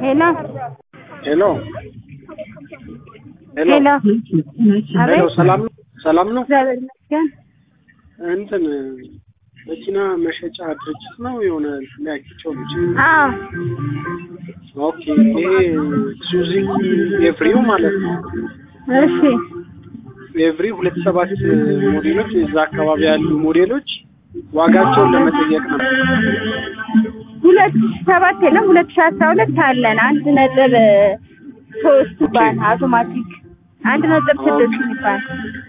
ሄሎ ሄሎ ሄሎ ሄሎ ሄሎ አቤት ሰላም ነው ሰላም ነው እግዚአብሔር ይመስገን እንትን መኪና መሸጫ ድርጅት ነው የሆነ ሊያኪቸው ልጅ አዎ ኦኬ ይሄ ሱዙኪ ኤቭሪው ማለት ነው እሺ ኤቭሪ ሁለት ሰባት ሞዴሎች እዛ አካባቢ ያሉ ሞዴሎች ዋጋቸውን ለመጠየቅ ነው ሁለት ሺህ ሰባት የለም ሁለት ሺህ አስራ ሁለት አለን አንድ ነጥብ ሶስት ባን አውቶማቲክ አንድ ነጥብ ስድስት የሚባል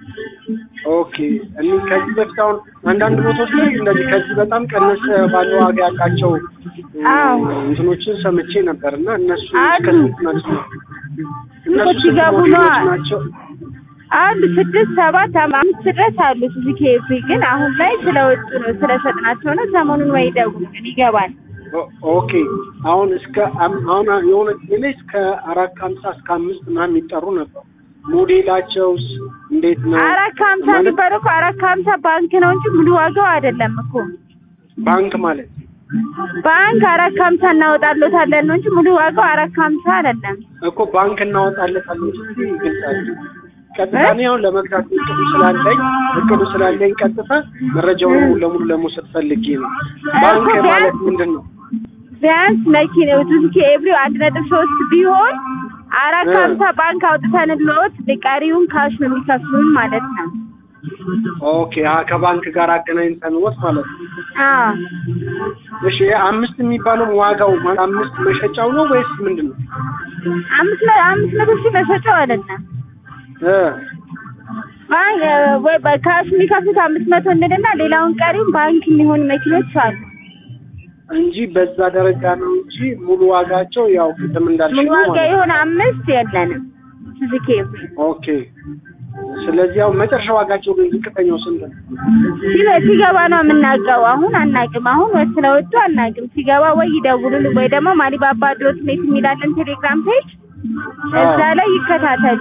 ኦኬ እኔ ከዚህ በፊት አሁን አንዳንድ ቦታዎች ላይ እንደዚህ ከዚህ በጣም ቀነስ ባለ ዋጋ ያላቸው አዎ እንትኖችን ሰምቼ ነበር እና እነሱ አሉ። እስከ ስንት ናቸው? እነሱ ስንት ሲገቡ ሞዴሎች ነዋ። ናቸው? አሉ ስድስት ሰባት አምስት ድረስ አሉ ሱዙኪ ኤቭሪ ግን አሁን ላይ ስለወጡ ነው ስለሸጥናቸው ነው ሰሞኑን ወይ ይደውሉልን ይገባል ኦ- ኦኬ አሁን እስከ አም- አሁን የሆነ ጊዜ ላይ እስከ አራት ከሀምሳ እስከ አምስት ምናምን የሚጠሩ ነበር። ሞዴላቸውስ እንዴት ነው? አራት ከሀምሳ ማለት የሚባለው እኮ አራት ከሀምሳ ባንክ ነው እንጂ ሙሉ ዋጋው አይደለም እኮ ባንክ ማለት ባንክ አራት ከሀምሳ እናወጣለታለን ነው እንጂ ሙሉ ዋጋው አራት ከሀምሳ አይደለም እኮ ባንክ እናወጣለታለን ስትይ ይገልጻል። ቀጥታ እኔ አሁን ለመግዛት እቅዱ ስላለኝ እቅዱ ስላለኝ ቀጥታ መረጃውን ሙሉ ለሙሉ ለመውሰድ ፈልጌ ነው። ባንክ እኮ ማለት ቢያንስ- ምንድን ነው? ቢያንስ መኪናው ሱዙኪ ኤቭሪው አንድ ነጥብ ሶስት ቢሆን አራት እ። ከሀምሳ ባንክ አውጥተንልዎት ቀሪውን ካሽ ነው የሚከፍሉን ማለት ነው ኦኬ አ ከባንክ ጋር አገናኝተን ወጥ ማለት ነው። አዎ እሺ አምስት የሚባለው ዋጋው ማለት አምስት መሸጫው ነው ወይስ ምንድን ነው? አምስት መ- አምስት መቶ ሺህ መሸጫው አይደለም እ ባንክ ወይ በካሽ የሚከፍሉት አምስት መቶ እንልና ሌላውን ቀሪውን ባንክ የሚሆኑ መኪኖች አሉ እንጂ በዛ ደረጃ ነው እንጂ ሙሉ ዋጋቸው ያው ቅድም እንዳልሽ ሙሉ ነው ዋጋ ማለት ነው። የሆነ አምስት የለንም ሱዙኪ ኤቭሪ ኦኬ ስለዚህ ያው መጨረሻ ዋጋቸው ግን ዝቅተኛው ስንት ነው? ሲገ- ሲገባ ነው የምናውቀው። አሁን አናውቅም። አሁን ወይ ስለወጡ አናውቅም። ሲገባ ወይ ይደውሉልን ወይ ደግሞ ማሊባባ ዶት ኔት የሚላለን ቴሌግራም ፔጅ እዛ ላይ ይከታተሉ።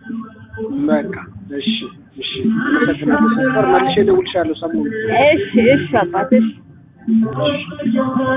በቃ እሺ እሺ አመሰግናለሁ። ሰፈር መልሼ እደውልልሻለሁ ሰሞኑን እሺ እሺ አባት እሺ